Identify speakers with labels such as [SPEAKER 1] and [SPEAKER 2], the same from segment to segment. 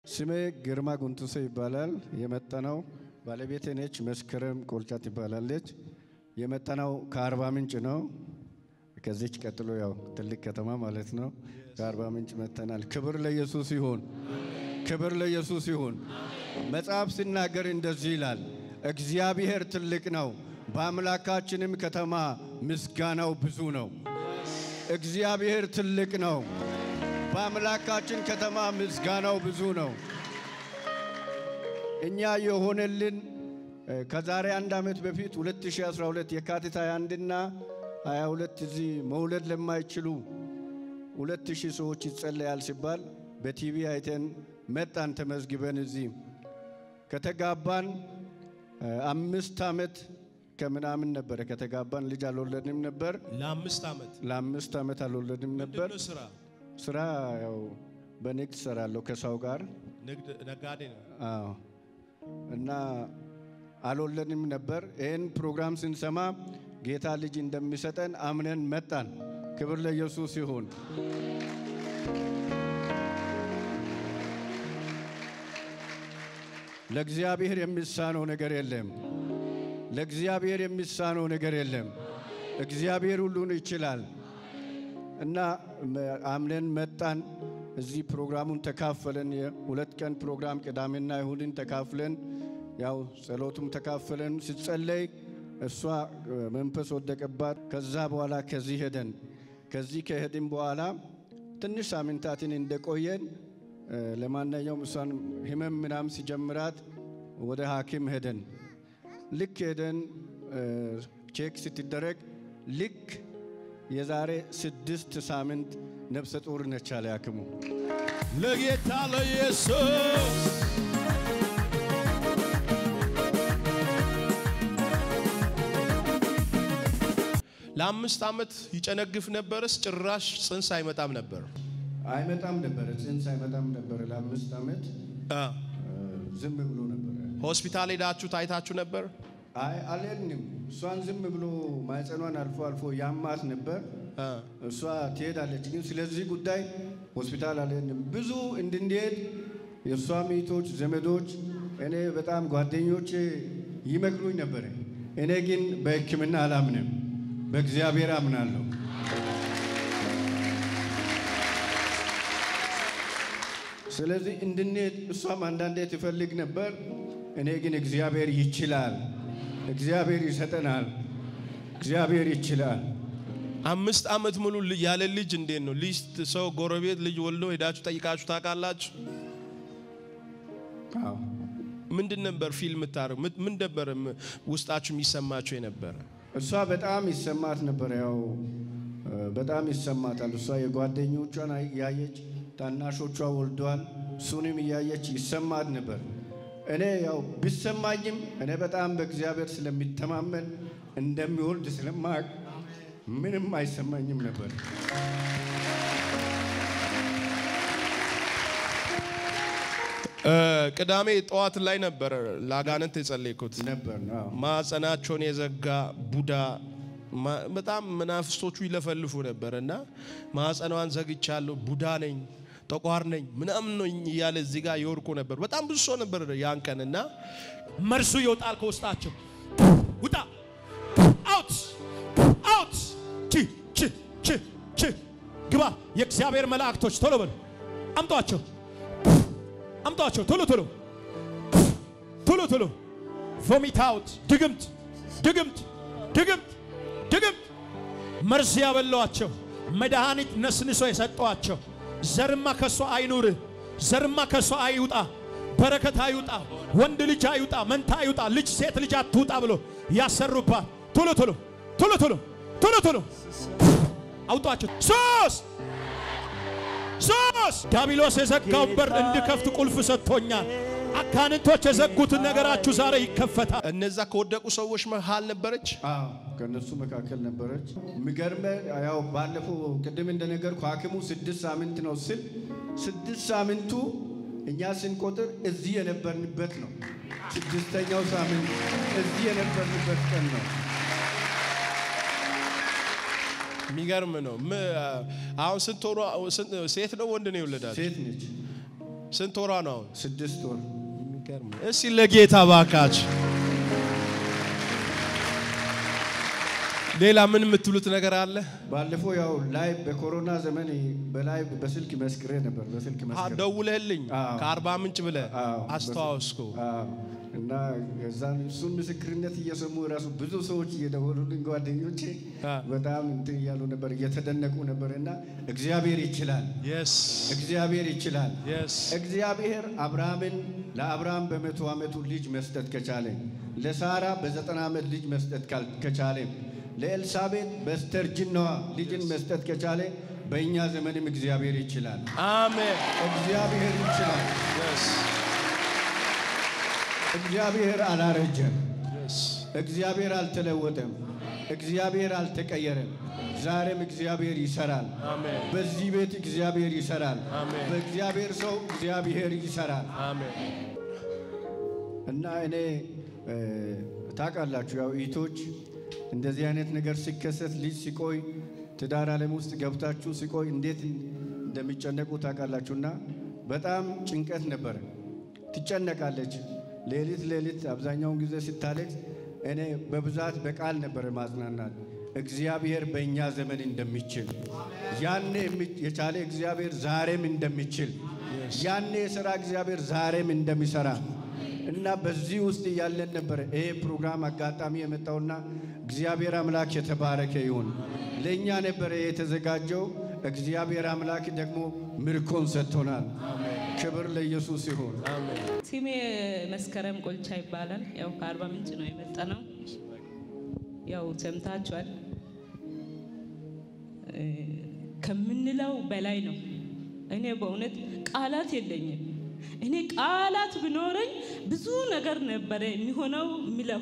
[SPEAKER 1] ስሜ ግርማ ጉንቱሴ ይባላል። የመጣነው ባለቤቴ ነች፣ መስከረም ቆልጫ ትባላለች። የመጣነው ከአርባ ምንጭ ነው። ከዚች ቀጥሎ ያው ትልቅ ከተማ ማለት ነው። ከአርባ ምንጭ መጥተናል። ክብር ለኢየሱስ ይሁን፣ ክብር ለኢየሱስ ይሁን። መጽሐፍ ሲናገር እንደዚህ ይላል፣ እግዚአብሔር ትልቅ ነው፣ በአምላካችንም ከተማ ምስጋናው ብዙ ነው። እግዚአብሔር ትልቅ ነው፣ በአምላካችን ከተማ ምስጋናው ብዙ ነው። እኛ የሆነልን ከዛሬ አንድ ዓመት በፊት 2012 የካቲት 21 እና 22 እዚህ መውለድ ለማይችሉ 2000 ሰዎች ይጸለያል ሲባል በቲቪ አይተን መጣን። ተመዝግበን እዚህ ከተጋባን አምስት ዓመት ከምናምን ነበረ። ከተጋባን ልጅ አልወለድንም ነበር።
[SPEAKER 2] ለአምስት ዓመት
[SPEAKER 1] ለአምስት ዓመት አልወለድንም ነበር።
[SPEAKER 2] ምንድነው ስራ?
[SPEAKER 1] ስራ ያው በንግድ ሰራለሁ ከሰው ጋር
[SPEAKER 2] ንግድ ነጋዴ ነው።
[SPEAKER 1] አዎ እና አልወለድንም ነበር። ይህን ፕሮግራም ስንሰማ ጌታ ልጅ እንደሚሰጠን አምነን መጣን። ክብር ለኢየሱስ ይሁን። ለእግዚአብሔር የሚሳነው ነገር የለም። ለእግዚአብሔር የሚሳነው ነገር የለም። እግዚአብሔር ሁሉን ይችላል እና አምነን መጣን። እዚህ ፕሮግራሙን ተካፈለን። የሁለት ቀን ፕሮግራም ቅዳሜና ይሁድን ተካፍለን ያው ጸሎቱም ተካፈለን። ሲጸለይ እሷ መንፈስ ወደቀባት። ከዛ በኋላ ከዚህ ሄደን ከዚህ ከሄድን በኋላ ትንሽ ሳምንታትን እንደቆየን ለማንኛውም እሷን ህመም ምናምን ሲጀምራት ወደ ሐኪም ሄደን ልክ ሄደን ቼክ ስትደረግ ልክ የዛሬ ስድስት ሳምንት ነፍሰ ጡር ነች አለ ሐኪሙ።
[SPEAKER 2] ለጌታ ለኢየሱስ ለአምስት ዓመት ይጨነግፍ ነበርስ? ጭራሽ ጽንስ አይመጣም ነበር።
[SPEAKER 1] አይመጣም ነበረ፣ ጽንስ አይመጣም ነበረ። ለአምስት ዓመት
[SPEAKER 2] አ
[SPEAKER 1] ዝም ብሎ ነበረ።
[SPEAKER 2] ሆስፒታል ሄዳችሁ ታይታችሁ ነበር?
[SPEAKER 1] አይ አልሄድንም። እሷን ዝም ብሎ ማህፀኗን አልፎ አልፎ ያማት ነበር።
[SPEAKER 2] አ
[SPEAKER 1] እሷ ትሄዳለች፣ ግን ስለዚህ ጉዳይ ሆስፒታል አልሄድንም። ብዙ እንድንሄድ የእሷ ሚቶች፣ ዘመዶች፣ እኔ በጣም ጓደኞቼ ይመክሩኝ ነበረ። እኔ ግን በሕክምና አላምንም፣ በእግዚአብሔር አምናለሁ። ስለዚህ እንድንሄድ እሷም አንዳንዴ ትፈልግ ነበር። እኔ ግን እግዚአብሔር ይችላል፣ እግዚአብሔር ይሰጠናል፣ እግዚአብሔር ይችላል።
[SPEAKER 2] አምስት ዓመት ሙሉ ል- ያለ ልጅ እንዴት ነው? ልጅ ሰው ጎረቤት ልጅ ወልዶ ሄዳችሁ ጠይቃችሁ ታውቃላችሁ?
[SPEAKER 1] አዎ።
[SPEAKER 2] ምንድን ነበር ፊልም ታደርግ ምን ነበር ም- ውስጣችሁ የሚሰማችሁ የነበረ?
[SPEAKER 1] እሷ በጣም ይሰማት ነበር። ያው እ፣ በጣም ይሰማታል። እሷ የጓደኞቿን አይ- እያየች ታናሾቿ ወልደዋል፣ እሱንም እያየች ይሰማት ነበር። እኔ ያው ቢሰማኝም እኔ በጣም በእግዚአብሔር ስለሚተማመን እንደሚወልድ ስለማቅ ምንም አይሰማኝም ነበር።
[SPEAKER 2] እ፣ ቅዳሜ ጠዋት ላይ ነበር ለአጋንንት የጸለይኩት።
[SPEAKER 1] ነበር ነው። አዎ።
[SPEAKER 2] ማጸናቸውን የዘጋ ቡዳ ማ- በጣም መናፍስቶቹ ይለፈልፉ ነበር እና ማጸኗን ዘግቻለሁ፣ ቡዳ ነኝ፣ ጠቋር ነኝ ምናምን ነኝ እያለ እዚህ ጋር ይወርቁ ነበር። በጣም ብዙ ሰው ነበር ያን ቀን እና
[SPEAKER 3] መርሱ ይወጣል ከውስጣቸው። ውጣ አውት አውት ቺ ቺ ቺ ቺ ግባ። የእግዚአብሔር መላእክቶች ቶሎ በሉ አምጧቸው፣ አምጧቸው ቶሎ ቶሎ ቶሎ ቶሎ ቮሚት አውት ድግምት ድግምት ድግምት ድግምት መርዝ ያበሏቸው መድኃኒት ነስንሶ የሰጧቸው ዘርማ ከሷ አይኑር፣ ዘርማ ከሷ አይውጣ፣ በረከት አይውጣ፣ ወንድ ልጅ አይውጣ፣ መንታ አይውጣ፣ ልጅ ሴት ልጅ አትውጣ ብሎ ያሰሩባት ቶሎ ቶሎ ቶሎ ቶሎ ቶሎ ቶሎ አውጧቸው። ሶስት ሶስት ዳቢሎስ የዘጋውን በር እንድከፍት ቁልፍ ሰጥቶኛል። አጋንንቶች የዘጉትን ነገራችሁ ዛሬ ይከፈታል።
[SPEAKER 2] እነዛ ከወደቁ ሰዎች መሃል ነበረች።
[SPEAKER 1] አዎ ከእነሱ መካከል ነበረች። የሚገርመ ያው ባለፈው ቅድም እንደነገርኩ ሐኪሙ ስድስት ሳምንት ነው ስል ስድስት ሳምንቱ እኛ ስንቆጥር እዚህ የነበርንበት ነው። ስድስተኛው ሳምንት እዚህ የነበርንበት ቀን ነው።
[SPEAKER 2] የሚገርም ነው። ም- አሁን ስንት ሆኖ ስንት- ሴት ነው ወንድ ነው የወለዳት?
[SPEAKER 1] ሴት ነች።
[SPEAKER 2] ስንት ወሯ ነው አሁን?
[SPEAKER 1] ስድስት ወር
[SPEAKER 2] የሚገርም ነው። እስቲ ለጌታ ባካች ሌላ ምን የምትሉት ነገር አለ?
[SPEAKER 1] ባለፈው ያው ላይ በኮሮና ዘመን በላይ በስልክ መስክሬ ነበር። በስልክ
[SPEAKER 2] አ
[SPEAKER 1] መስክሬ
[SPEAKER 2] ደውለህልኝ
[SPEAKER 1] አዎ።
[SPEAKER 2] ከአርባ ምንጭ ብለህ
[SPEAKER 1] አዎ።
[SPEAKER 2] አስተዋወስኩ።
[SPEAKER 1] አዎ። እና ከዛን እሱን ምስክርነት እየሰሙ ራሱ ብዙ ሰዎች እየደወሉልኝ ጓደኞቼ
[SPEAKER 2] አ።
[SPEAKER 1] በጣም እንትን እያሉ ነበር፣ እየተደነቁ ነበር። እና እግዚአብሔር ይችላል፣
[SPEAKER 2] የስ
[SPEAKER 1] እግዚአብሔር ይችላል።
[SPEAKER 2] የስ
[SPEAKER 1] እግዚአብሔር አብርሃምን ለአብርሃም በመቶ ዓመቱ ልጅ መስጠት ከቻለ ለሳራ በዘጠና ዓመት ልጅ መስጠት ካል- ከቻለ ለኤልሳቤጥ በስተርጅናዋ ልጅን መስጠት ከቻለ በእኛ ዘመንም እግዚአብሔር ይችላል።
[SPEAKER 2] አሜን።
[SPEAKER 1] እግዚአብሔር ይችላል።
[SPEAKER 2] የስ
[SPEAKER 1] እግዚአብሔር አላረጀም።
[SPEAKER 2] የስ
[SPEAKER 1] እግዚአብሔር አልተለወጠም። እግዚአብሔር አልተቀየረም። ዛሬም እግዚአብሔር ይሰራል።
[SPEAKER 2] አሜን
[SPEAKER 1] በዚህ ቤት እግዚአብሔር ይሰራል።
[SPEAKER 2] አሜን።
[SPEAKER 1] በእግዚአብሔር ሰው እግዚአብሔር ይሰራል።
[SPEAKER 2] አሜን
[SPEAKER 1] እና እኔ እ፣ ታውቃላችሁ ያው እህቶች እንደዚህ አይነት ነገር ሲከሰት ልጅ ሲቆይ ትዳር ዓለም ውስጥ ገብታችሁ ሲቆይ እንዴት እንደሚጨነቁ ታውቃላችሁና በጣም ጭንቀት ነበረ። ትጨነቃለች። ሌሊት ሌሊት አብዛኛውን ጊዜ ስታለቅስ እኔ በብዛት በቃል ነበረ ማጽናናት። እግዚአብሔር በእኛ ዘመን እንደሚችል ያኔ የሚ- የቻለ እግዚአብሔር ዛሬም እንደሚችል ያኔ የሥራ እግዚአብሔር ዛሬም እንደሚሰራ እና በዚህ ውስጥ እያለን ነበረ ይሄ ፕሮግራም አጋጣሚ የመጣውና እግዚአብሔር አምላክ የተባረከ ይሁን። ለእኛ ነበረ የተዘጋጀው። እግዚአብሔር አምላክ ደግሞ ምርኮን ሰጥቶናል። ክብር ለኢየሱስ ይሁን።
[SPEAKER 4] ስሜ መስከረም ቆልቻ ይባላል። ያው ከአርባ ምንጭ ነው የመጣ ነው። ያው ሰምታችኋል። እ፣ ከምንለው በላይ ነው። እኔ በእውነት ቃላት የለኝም። እኔ ቃላት ቢኖረኝ ብዙ ነገር ነበረ የሚሆነው የሚለው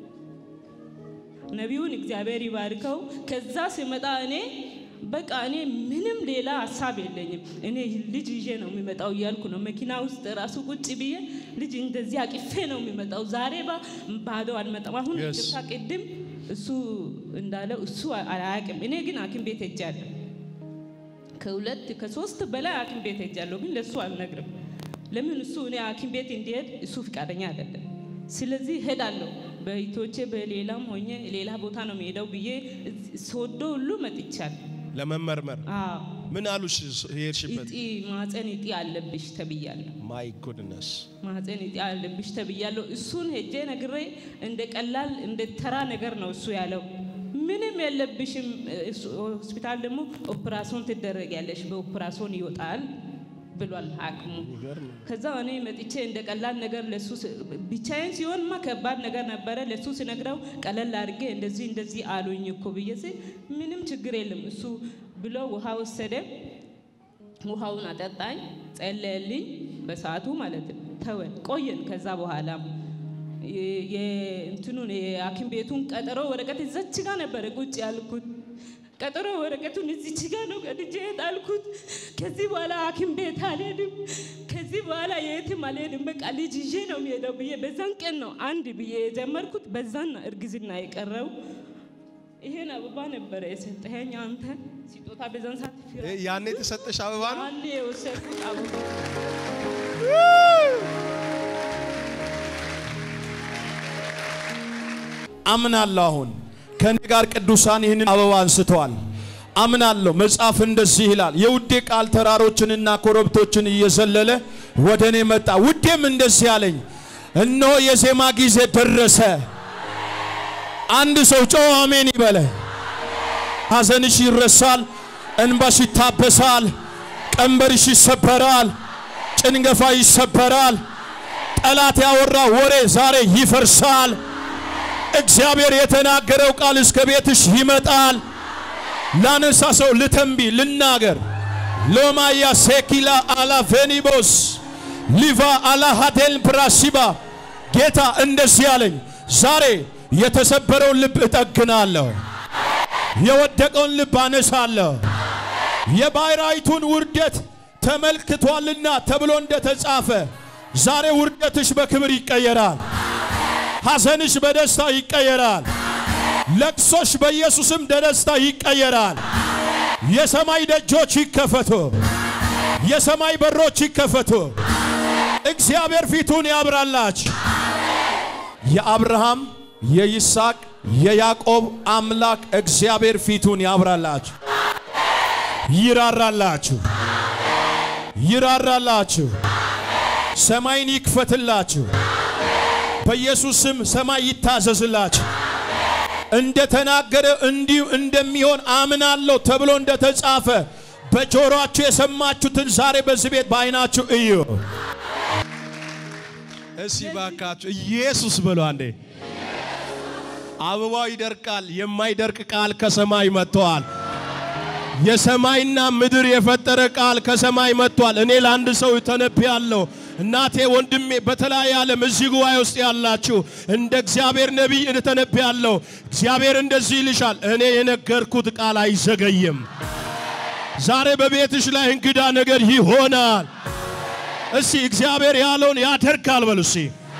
[SPEAKER 4] ነቢዩን እግዚአብሔር ይባርከው። ከዛ ሲመጣ እኔ በቃ እኔ ምንም ሌላ ሀሳብ የለኝም። እኔ ልጅ ይዤ ነው የሚመጣው እያልኩ ነው መኪና ውስጥ ራሱ ቁጭ ብዬ ልጅ እንደዚህ አቅፌ ነው የሚመጣው። ዛሬ ባ ባዶ አልመጣም። አሁን
[SPEAKER 2] Yes.
[SPEAKER 4] ቅርታ ቅድም እሱ እንዳለው እሱ አያውቅም። እኔ ግን ሐኪም ቤት ሄጃለሁ። ከሁለት ከሶስት በላይ ሐኪም ቤት ሄጃለሁ፣ ግን ለእሱ አልነግርም። ለምን እሱ እኔ ሐኪም ቤት እንዲሄድ እሱ ፍቃደኛ አይደለም። ስለዚህ ሄዳለሁ በይቶቼ በሌላም ሆኜ ሌላ ቦታ ነው የሚሄደው ብዬ እዚህ ሶዶ ሁሉ መጥቻለሁ።
[SPEAKER 2] ለመመርመር
[SPEAKER 4] አዎ
[SPEAKER 2] ምን አሉሽ? የሄድሽበት
[SPEAKER 4] እጢ ማህፀን እጢ አለብሽ ተብያለሁ።
[SPEAKER 2] ማይ ጉድነስ
[SPEAKER 4] ማህፀን እጢ አለብሽ ተብያለሁ። እሱን ሄጄ ነግሬ እንደ ቀላል እንደ ተራ ነገር ነው እሱ ያለው። ምንም የለብሽም። እሱ ሆስፒታል ደግሞ ኦፕራሶን ትደረጊያለሽ፣ በኦፕራሶን ይወጣል ብሏል ሐኪሙ። ከዛ እኔ መጥቼ እንደ ቀላል ነገር ለሱ ስ- ብቻዬን ሲሆንማ ከባድ ነገር ነበረ። ለሱ ስነግረው ቀለል አድርጌ እንደዚህ እንደዚህ አሉኝ እኮ ብዬ ስል ምንም ችግር የለም እሱ ብሎ ውሃ ወሰደ። ውሃውን አጠጣኝ፣ ጸለየልኝ። በሰዓቱ ማለት ነው። ተወን ቆየን። ከዛ በኋላ የ- የእንትኑን የሐኪም ቤቱን ቀጠሮ ወረቀት እዛች ጋ ነበረ ቁጭ ያልኩት። ቀጠሮ ወረቀቱን እዚች ጋ ነው ቀድጄ የጣልኩት። ከዚህ በኋላ ሐኪም ቤት አልሄድም፣ ከዚህ በኋላ የትም አልሄድም፣ በቃ ልጅ ይዤ ነው የሚሄደው ብዬ በዛን ቀን ነው አንድ ብዬ የጀመርኩት። በዛን ነው እርግዝና የቀረው። ይሄን አበባ ነበረ የሰጠኸኝ አንተ ስጦታ በዛን ሰዓት ፊራ
[SPEAKER 2] ያኔ የተሰጠሽ አበባ ነው።
[SPEAKER 4] አንድ የወሰድኩት አበባ
[SPEAKER 3] አምናለሁ። አሁን ከኔ ጋር ቅዱሳን ይህንን አበባ አንስተዋል። አምናለሁ። መጽሐፍ እንደዚህ ይላል፣ የውዴ ቃል ተራሮችንና ኮረብቶችን እየዘለለ ወደ እኔ መጣ። ውዴም እንደዚህ አለኝ፣ እነሆ የዜማ ጊዜ ደረሰ። አንድ ሰው ጮኸ አሜን ይበለ። ሐዘንሽ ይረሳል፣ እንባሽ ይታበሳል፣ ቀንበርሽ ይሰበራል፣ ጭንገፋ ይሰበራል። ጠላት ያወራ ወሬ ዛሬ ይፈርሳል። እግዚአብሔር የተናገረው ቃል እስከ ቤትሽ ይመጣል። ላነሳ ሰው ልተንቢ ልናገር ሎማያ ሴኪላ አላ ቬኒቦስ ሊቫ አላ ሃቴል ፕራሲባ ጌታ እንደዚህ አለኝ፣ ዛሬ የተሰበረውን ልብ እጠግናለሁ፣ የወደቀውን ልብ አነሳለሁ። የባሕራይቱን ውርደት ተመልክቷልና ተብሎ እንደተጻፈ ዛሬ ውርደትሽ በክብር ይቀየራል። ሐዘንሽ በደስታ ይቀየራል። ለቅሶሽ በኢየሱስም በደስታ ይቀየራል። የሰማይ ደጆች ይከፈቱ። የሰማይ በሮች ይከፈቱ። እግዚአብሔር ፊቱን ያብራላችሁ። የአብርሃም የይስሐቅ የያዕቆብ አምላክ እግዚአብሔር ፊቱን ያብራላችሁ፣ ይራራላችሁ፣ ይራራላችሁ፣ ሰማይን ይክፈትላችሁ። በኢየሱስ ስም ሰማይ ይታዘዝላችሁ። እንደተናገረ እንዲሁ እንደሚሆን አምናለሁ ተብሎ እንደተጻፈ በጆሮአችሁ የሰማችሁትን ዛሬ በዚህ ቤት በዓይናችሁ እዩ።
[SPEAKER 2] እሺ ባካችሁ ኢየሱስ በሉ አንዴ። አበባው ይደርቃል፣ የማይደርቅ ቃል ከሰማይ መጥተዋል። የሰማይና ምድር የፈጠረ ቃል ከሰማይ መጥቷል። እኔ ለአንድ ሰው ተነብያለሁ። እናቴ፣ ወንድሜ፣ በተለያየ ዓለም እዚህ ጉባኤ ውስጥ ያላችሁ እንደ እግዚአብሔር ነቢይ ተነብያለሁ። እግዚአብሔር እንደዚህ ይልሻል፣ እኔ የነገርኩት ቃል አይዘገይም። ዛሬ በቤትሽ ላይ እንግዳ ነገር ይሆናል። እስቲ እግዚአብሔር ያለውን ያደርጋል በሉ። እስቲ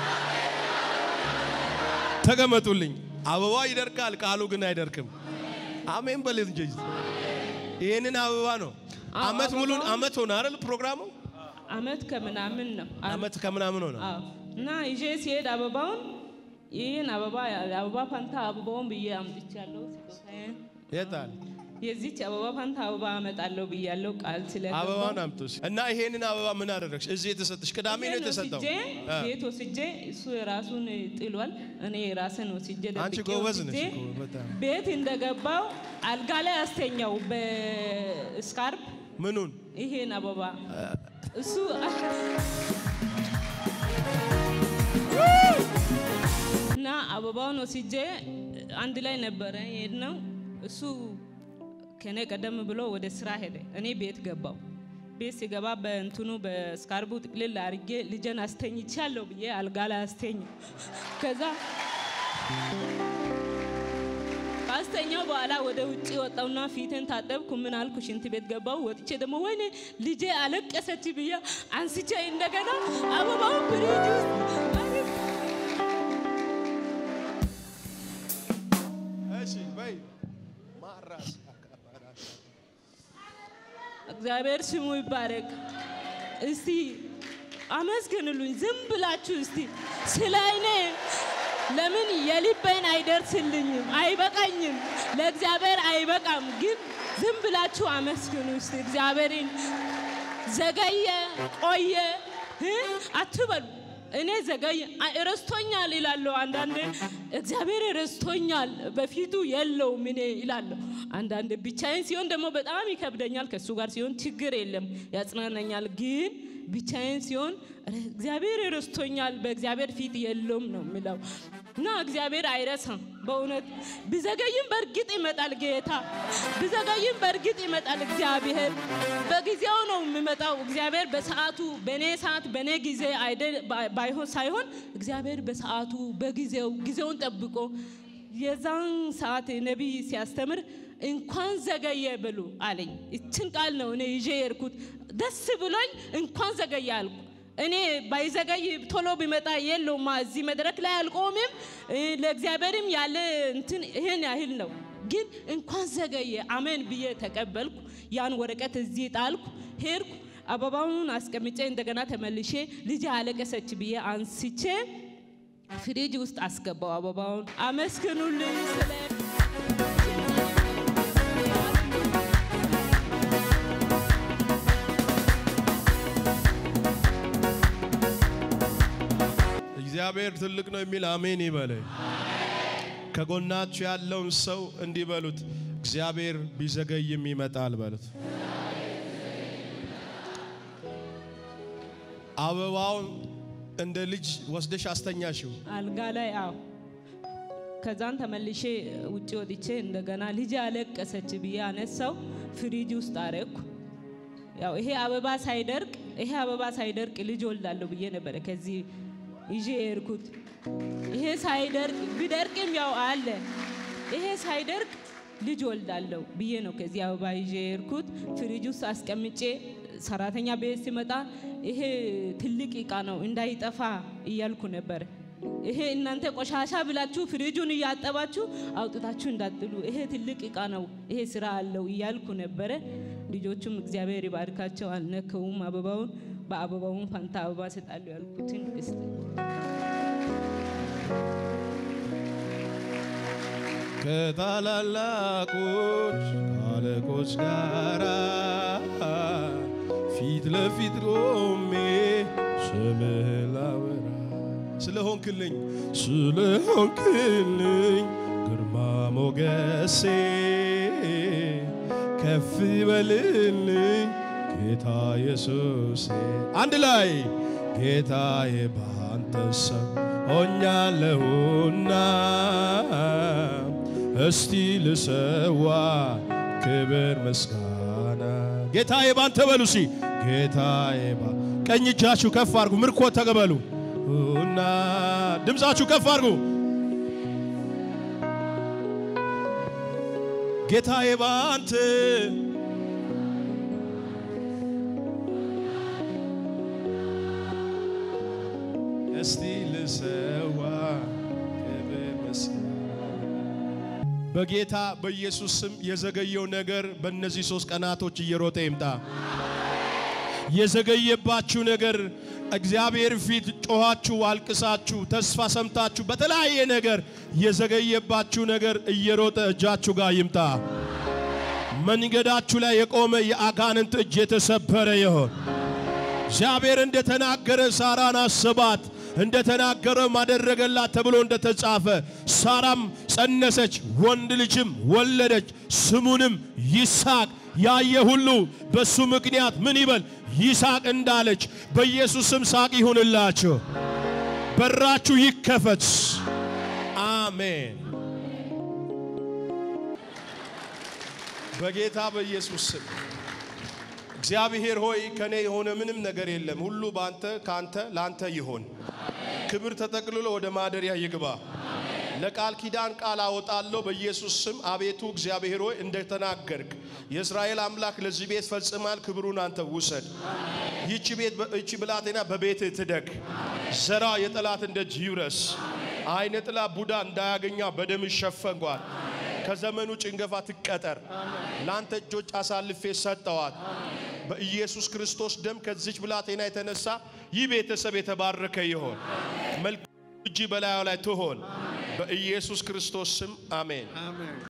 [SPEAKER 2] ተቀመጡልኝ። አበባ ይደርቃል፣ ቃሉ ግን አይደርቅም። አሜን በል እንጂ ይህንን አበባ ነው። አመት ሙሉ አመት ሆነ አይደል ፕሮግራሙ?
[SPEAKER 4] አመት ከምናምን ነው።
[SPEAKER 2] አመት ከምናምን ሆነ።
[SPEAKER 4] አዎ። እና ይዤ ሲሄድ አበባውን ይህን አበባ አበባ ፋንታ አበባውን ብዬ አምጥቻለሁ። ስጦታዬን
[SPEAKER 2] የታል
[SPEAKER 4] የዚች አበባ ፋንታ አበባ አመጣለሁ ብያለሁ ቃል ስለገባሁ
[SPEAKER 2] አበባውን አምጡስ እና ይሄንን አበባ ምን አደረግሽ? እዚህ የተሰጠሽ ቅዳሜ ነው የተሰጠው።
[SPEAKER 4] ወስጄ
[SPEAKER 2] አ።
[SPEAKER 4] ቤት ወስጄ እሱ የራሱን ጥሏል። እኔ የራስን ወስጄ
[SPEAKER 2] አንቺ
[SPEAKER 4] ደብቄ
[SPEAKER 2] ጎበዝ
[SPEAKER 4] ወስጄ
[SPEAKER 2] ነሽ እኮ በጣም።
[SPEAKER 4] ቤት እንደገባው አልጋ ላይ አስተኛው በስካርፕ
[SPEAKER 2] ምኑን
[SPEAKER 4] ይሄን አበባ እሱ እና አበባውን ወስጄ አንድ ላይ ነበረ የሄድነው። እሱ ከኔ ቀደም ብሎ ወደ ስራ ሄደ። እኔ ቤት ገባው። ቤት ሲገባ በእንትኑ በስካርቡ ጥቅልል አድርጌ ልጄን አስተኝቻለሁ ብዬ አልጋ ላይ አስተኝ ከዛ ካስተኛው በኋላ ወደ ውጭ ወጣውና ፊትን ታጠብኩ። ምን አልኩ? ሽንት ቤት ገባው። ወጥቼ ደግሞ ወይኔ ልጄ አለቀሰች ብዬ አንስቼ እንደገና አበባውን ፍሪጅ ውስጥ አድርጌ
[SPEAKER 2] እሺ በይ ማራስ
[SPEAKER 4] እግዚአብሔር ስሙ ይባረክ። እስቲ አመስግኑልኝ ዝም ብላችሁ እስቲ ስለ እኔ ለምን የልቤን አይደርስልኝም? አይበቃኝም፣ ለእግዚአብሔር አይበቃም። ግን ዝም ብላችሁ አመስግኑ እስቲ እግዚአብሔርን። ዘገየ ቆየ እ አትበሉ። እኔ ዘገየ አ- ረስቶኛል ይላለሁ። አንዳንዴ እግዚአብሔር ረስቶኛል በፊቱ የለውም እኔ ይላለሁ። አንዳንዴ ብቻዬን ሲሆን ደግሞ በጣም ይከብደኛል። ከእሱ ጋር ሲሆን ችግር የለም ያጽናናኛል። ግን ብቻዬን ሲሆን ረ- እግዚአብሔር ረስቶኛል በእግዚአብሔር ፊት የለውም ነው የሚለው እና እግዚአብሔር አይረሳም። በእውነት ቢዘገይም በእርግጥ ይመጣል ጌታ፣ ቢዘገይም በእርግጥ ይመጣል እግዚአብሔር። በጊዜው ነው የሚመጣው እግዚአብሔር በሰዓቱ በእኔ ሰዓት በእኔ ጊዜ አይደል ባይ- ባይሆን ሳይሆን እግዚአብሔር በሰዓቱ በጊዜው ጊዜውን ጠብቆ የዛን ሰዓት ነቢይ ሲያስተምር እንኳን ዘገየ ብሉ አለኝ። ይችን ቃል ነው እኔ ይዤ የርኩት። ደስ ብሎኝ እንኳን ዘገየ አልኩ። እኔ ባይዘገይ ቶሎ ቢመጣ የለውማ እዚህ መድረክ ላይ አልቆምም። እ፣ ለእግዚአብሔርም ያለ እንትን ይሄን ያህል ነው። ግን እንኳን ዘገየ አሜን ብዬ ተቀበልኩ። ያን ወረቀት እዚህ ጣልኩ፣ ሄድኩ። አበባውን አስቀምጬ እንደገና ተመልሼ ልጅ አለቀሰች ብዬ አንስቼ ፍሪጅ ውስጥ አስገባው አበባውን። አመስግኑልኝ ስለ
[SPEAKER 2] እግዚአብሔር ትልቅ ነው የሚል አሜን ይበለኝ። ከጎናችሁ ያለውን ሰው እንዲህ በሉት፣ እግዚአብሔር ቢዘገይም ይመጣል በሉት። አበባውን እንደ ልጅ ወስደሽ አስተኛሽው።
[SPEAKER 4] አልጋ ላይ አዎ። ከዛን ተመልሼ ውጭ ወጥቼ እንደገና ልጅ አለቀሰች ብዬ አነሳው፣ ፍሪጅ ውስጥ አረኩ። ያው ይሄ አበባ ሳይደርቅ ይሄ አበባ ሳይደርቅ ልጅ ወልዳለሁ ብዬ ነበረ ከዚህ ይዤ የሄድኩት። ይሄ ሳይደርቅ ቢደርቅም ያው አለ። ይሄ ሳይደርቅ ልጅ ወልዳለሁ ብዬ ነው ከዚህ አበባ ይዤ የሄድኩት። ፍሪጅ ውስጥ አስቀምጬ ሰራተኛ ቤት ሲመጣ ይሄ ትልቅ እቃ ነው እንዳይጠፋ እያልኩ ነበር። ይሄ እናንተ ቆሻሻ ብላችሁ ፍሪጁን እያጠባችሁ አውጥታችሁ እንዳጥሉ፣ ይሄ ትልቅ እቃ ነው፣ ይሄ ስራ አለው እያልኩ ነበረ። ልጆቹም እግዚአብሔር ይባርካቸው አልነከውም አበባውን። በአበባውን ፈንታ አበባ እሰጣለሁ ያልኩትን እስጥ
[SPEAKER 2] ከታላላቆች አለቆች ጋራ ፊት ለፊት ቆሜ ስምህ ላወራ ስለሆንክልኝ ስለሆንክልኝ ግርማ ሞገሴ ከፍ በልልኝ ጌታ ኢየሱሴ አንድ ላይ ጌታዬ ባንተ ሰው ሆኛለሁና እስቲ ልሰዋ ክብር ምስጋና ጌታዬ ባንተ በሉ ሲ ጌታዬ ባ ቀኝ እጃችሁ ከፍ አድርጉ ምርኮ ተቀበሉ እና ድምፃችሁ ከፍ አድርጉ ጌታዬ ባንተ እስቲ ልሰዋ ክብር ምስጋና በጌታ በኢየሱስ ስም የዘገየው ነገር በእነዚህ ሶስት ቀናቶች እየሮጠ ይምጣ። የዘገየባችሁ ነገር እግዚአብሔር ፊት ጮኻችሁ፣ አልቅሳችሁ፣ ተስፋ ሰምታችሁ በተለያየ ነገር የዘገየባችሁ ነገር እየሮጠ እጃችሁ ጋር ይምጣ። መንገዳችሁ ላይ የቆመ የአጋንንት እጅ የተሰበረ ይሆን። እግዚአብሔር እንደተናገረ ሳራን አስባት እንደተናገረ ማደረገላት ተብሎ እንደተጻፈ ሳራም ጸነሰች፣ ወንድ ልጅም ወለደች፣ ስሙንም ይስሐቅ። ያየ ሁሉ በሱ ምክንያት ምን ይበል ይስሐቅ እንዳለች በኢየሱስ ስም ሳቅ ይሁንላችሁ። በራችሁ ይከፈት። አሜን። በጌታ በኢየሱስ ስም እግዚአብሔር ሆይ ከኔ የሆነ ምንም ነገር የለም። ሁሉ በአንተ ከአንተ ለአንተ ይሆን። ክብር ተጠቅልሎ ወደ ማደሪያ ይግባ። ለቃል ኪዳን ቃል አወጣለሁ በኢየሱስ ስም። አቤቱ እግዚአብሔር ሆይ እንደተናገርክ የእስራኤል አምላክ ለዚህ ቤት ፈጽማል። ክብሩን አንተ ውሰድ። ይቺ ቤት ይቺ ብላቴና በቤት ትደግ። ዘራ የጠላትን ደጅ ይውረስ። አይነ ጥላ ቡዳ እንዳያገኛ በደም ይሸፈንጓል። ከዘመኑ ጭንገፋ ትቀጠር። ለአንተ እጆች አሳልፌ ሰጠዋት። በኢየሱስ ክርስቶስ ደም ከዚች ብላቴና የተነሳ ይህ ቤተሰብ የተባረከ ይሆን። መልካም እጅ በላዩ ላይ ትሆን። በኢየሱስ ክርስቶስ ስም አሜን።